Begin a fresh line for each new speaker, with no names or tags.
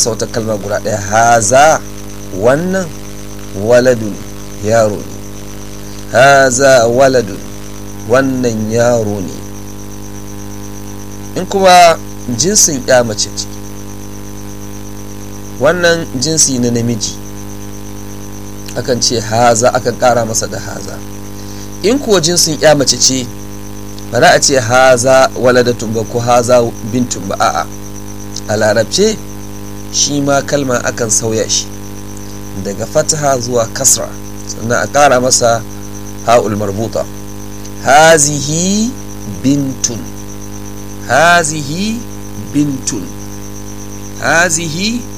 sauta kalma guda ɗaya haza wannan waladun yaro ne haza waladun wannan yaro ne in kuma jinsin ya mace ce wannan jinsi na namiji akan ce haza akan kara masa da haza in kuwa jinsin ya mace ce ba za a ce haza waladatun ba ko haza bintun ba a'a a larabce shi ma kalma akan sauya shi daga fataha zuwa kasra sannan a kara masa ha'ul marbuta hazihi bintun hazihi bintun hazihi